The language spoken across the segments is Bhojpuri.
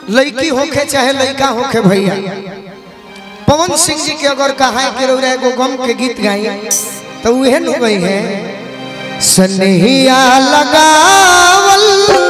लड़की होखे चाहे लड़का होखे भैया पवन सिंह जी के अगर कहा है कि रौरा एगो गम के गीत गाई तो उहे नु गई है सनहिया लगावल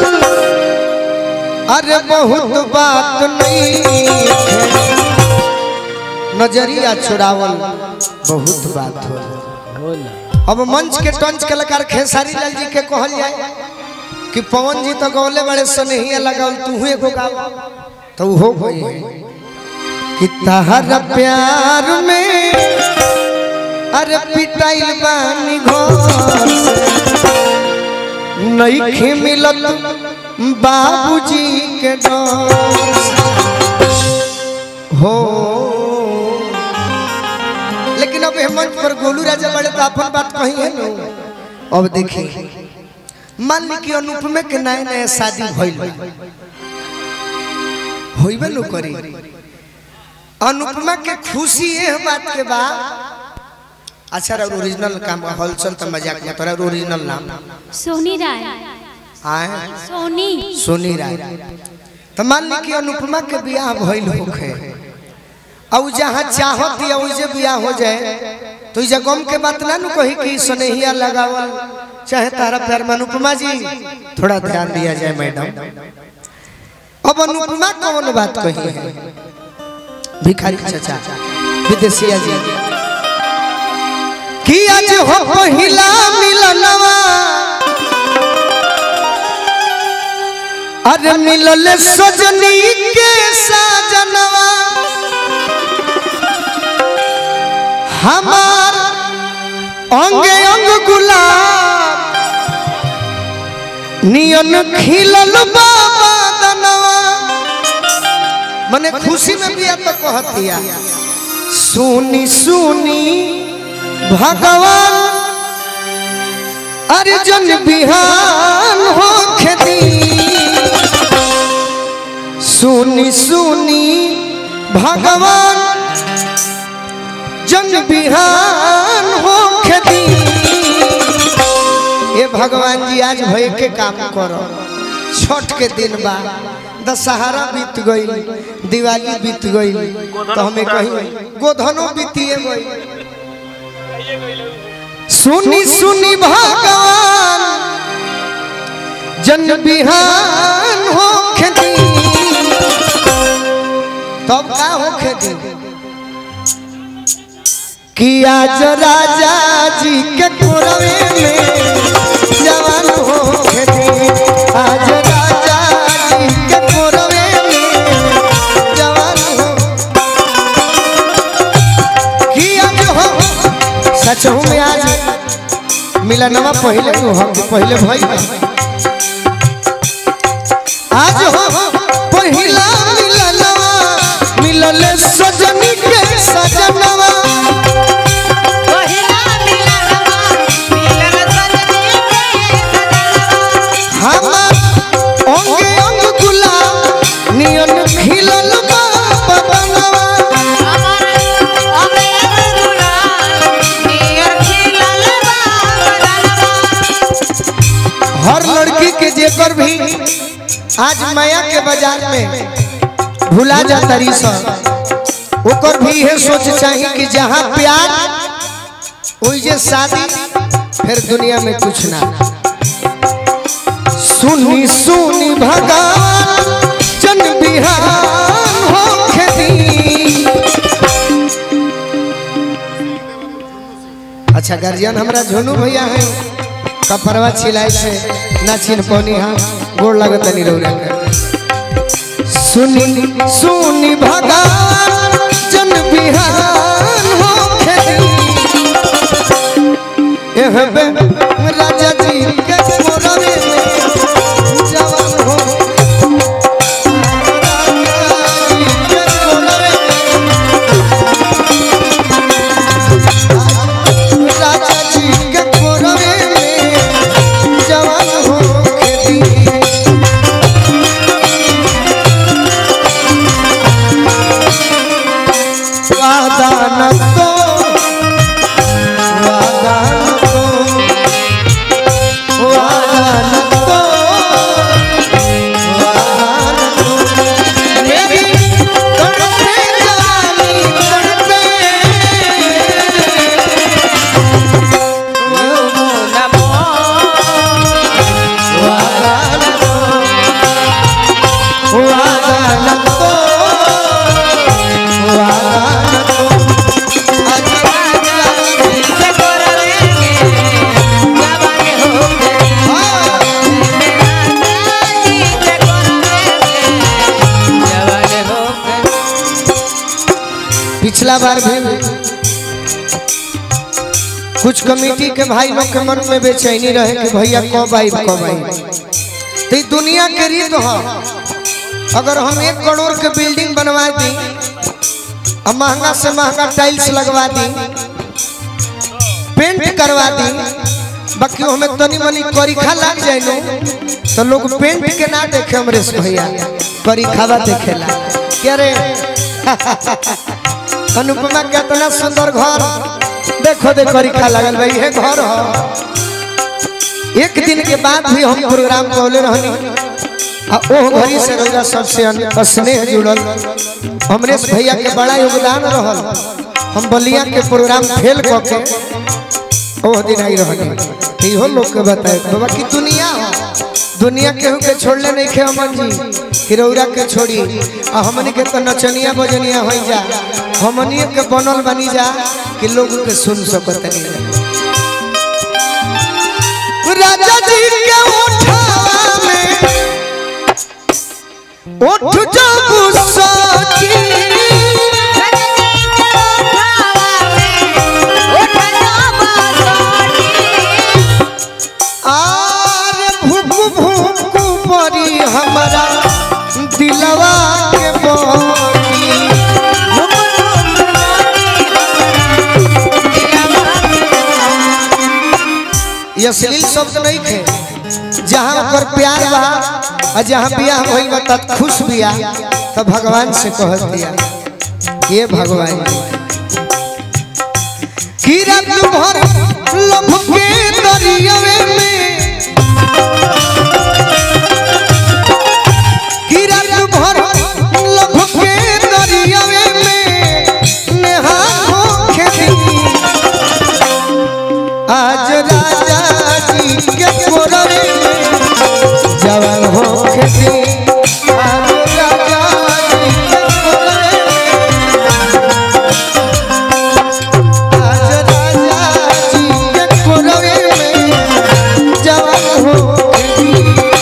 अरे बहुत बात नहीं है। नजरिया छुड़ावल बहुत बात हो अब मंच के टंच कलाकार खेसारी लाल जी के कहल जाए कि पवन जी तो गौले बड़े सनहिया लगावल तू एगो गाव तो हो गई है कि तहर प्यार में अरे पिटाइल बानी घर नईखे मिलत बाबूजी के डर हो लेकिन अब ये मंच पर गोलू राजा बड़े तो अपन बात कही है ना अब देखिए मान ली कि अनुपमे के नए नए शादी भइल बा। होइबे नु करी अनुपमा के खुशी ये बात के बा अच्छा रहा ओरिजिनल काम हलचल तो मजाक में तोरा ओरिजिनल नाम सोनी राय आए सोनी सोनी राय तो मान ली कि अनुपमा के बियाह भइल होखे और जहाँ चाहत या वैसे बियाह हो जाए तो इसे गम के बात ना नु कही कि स्नेहिया लगावल चाहे तारा प्यार में अनुपमा जी थोड़ा ध्यान दिया जाए मैडम अब अनुपमा कौन बात कही है भिखारी चाचा विदेशिया जी कि आज हो पहिला मिलनवा अरे मिलल सजनी के साजनवा हमार अंगे अंग गुलाब नियन खिलल बाबा दनवा मने खुशी में भी तो कहतिया सुनी सुनी भगवान अर्जुन बिहान हो खेती सुनी सुनी भगवान जन बिहान हो खेती ये भगवान जी आज भय के काम करो छठ के दिन बा दशहरा बीत गई दिवाली बीत गई तो हमें कहीं गोधनो बीतिए गई सुनी सुनी भगवान जन बिहान हो खेती तब का हो खेती कि आज राजा जी के कोरवे में जवान हो खेती आज राजा जी के कोरवे में जवान हो कि आज हो सच हूँ मैं आज मिलनवा पहले तो हम पहले भाई आज हो पहिला मिलनवा मिलल सजनी के सजनवा हमार अंगे अंग गुलाब नियन खिलल बा बदनवा हर लड़की के जेकर भी आज माया के बाजार में भुला जाता रही सब ओकर भी ये सोच चाहिए कि जहाँ प्यार वही जे शादी फिर दुनिया में कुछ ना सुनी सुनी भगवान जन बिहान हो खेती अच्छा गार्जियन हमरा झोनू भैया है कपड़वा छिलाई से ना छिन पौनी हाँ गोड़ लगत नहीं रौरा सुनी सुनी भगवान जन बिहान हो खेती एह बे राजा जी के मोरवे में जवान हो राजा जी के मोरवे में राजा जी के मोरवे में जवान हो खेती वादा न तो वादा न तो वादा न तो वादा न तो वादा न तो वादा न तो आज राजा जी से करवेंगे जवान हो गए हाँ। जी से करवेंगे जवान हो गए पिछला बार भी कुछ कमेटी के भाई लोग के मन में बेचैनी रहे कि भैया कब आई कब आई तो ई दुनिया के रीत हो अगर हम एक करोड़ के बिल्डिंग बनवा दी और महंगा से महंगा टाइल्स लगवा दी पेंट करवा दी बाकी हमें तनी मनी करीखा लग जाए नो तो लोग पेंट के ना देखे अमरेश भैया करीखावा देखेला क्या रे अनुपमा के इतना सुंदर घर देखो दे करीखा लगल भाई ये घर हो एक दिन के बाद भी हम प्रोग्राम कौले रहनी आ ओह घड़ी से रौरा सबसे अन- स्नेह जुड़ल अमरेश भैया के बड़ा योगदान रहल हम बलिया के प्रोग्राम फेल क के ओह दिन आई रहनी इहो लोग के बताए बाबा की दुनिया हो दुनिया केहू के छोड़ले नहीं खे अमन जी कि रौरा के छोड़ी आ हमनी के तो नचनिया बजनिया हो जा हमनी के बनल बनी जा कि लोग के सुन सकत नहीं राजा जी के उठावा में उठ जब सकी आर भूख भूख परी हमारा दिलवा के बोली ये अश्लील शब्द नहीं थे जहाँ ओकर प्यार बा और जहाँ बियाह भइल बा तब खुश बिया तब भगवान से कह दिया ये भगवान की रात भर लभ के दरियावे में की रात भर लभ के दरियावे में नेहा होखे दी आज राजा जी के कोरवे में जवान हो खेती आज राजा जी के कोरवे में आज राजा जी के कोरवे में जवान हो खेती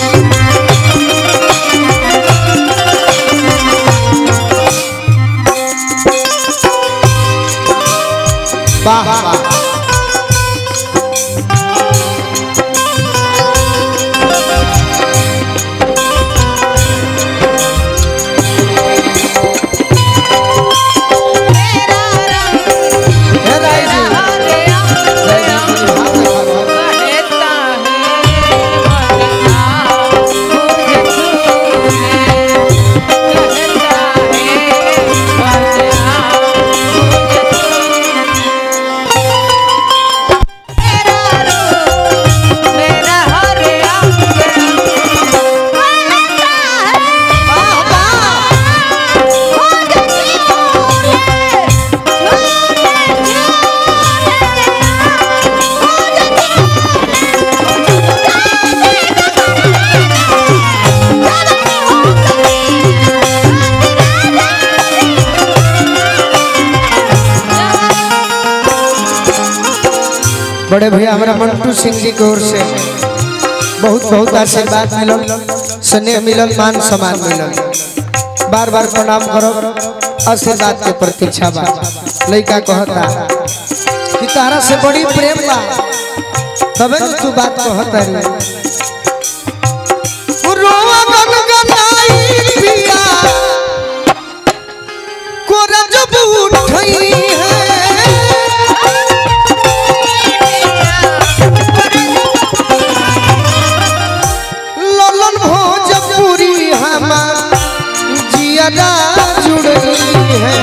वाह वाह हे राय जी बड़े भैया हमारा मंटू सिंह जी की ओर से बहुत बहुत आशीर्वाद मिलल स्नेह मिलल मान सम्मान मिलल बार बार प्रणाम करब आशीर्वाद के प्रतीक्षा बा लड़का कहता कि तारा से बड़ी प्रेम बा तबे न तू बात कहता रे रोवा गनगनाई पिया कोरा जब उठई है ललन भोजपुरी हमार जियादा जुड़ली है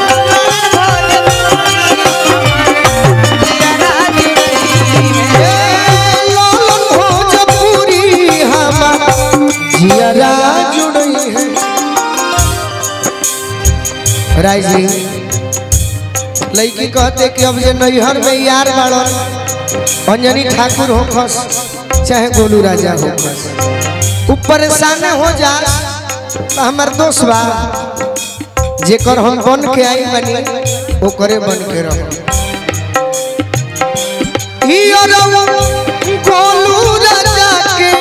ए, ललन भोजपुरी हमार जियादा जुड़ली है राय जी लड़की कहते कि अब जे नैहर में यार बाड़न अंजनी ठाकुर हो खस चाहे गोलू राजा हो खस ऊ परेशान हो जा तो हमार दोस्त बा जेकर हम बन के आई बनी ओकरे बन के रहो ई अरवा गोलू राजा के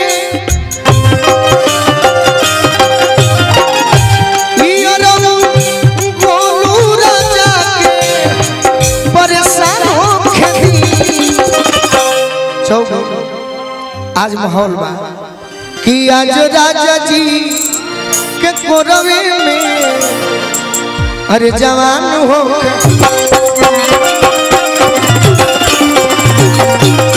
ई अरवा गोलू राजा के परेशान हो खेती चौक आज माहौल बा कि आज राजा जी के कोरवे में अरे जवान हो के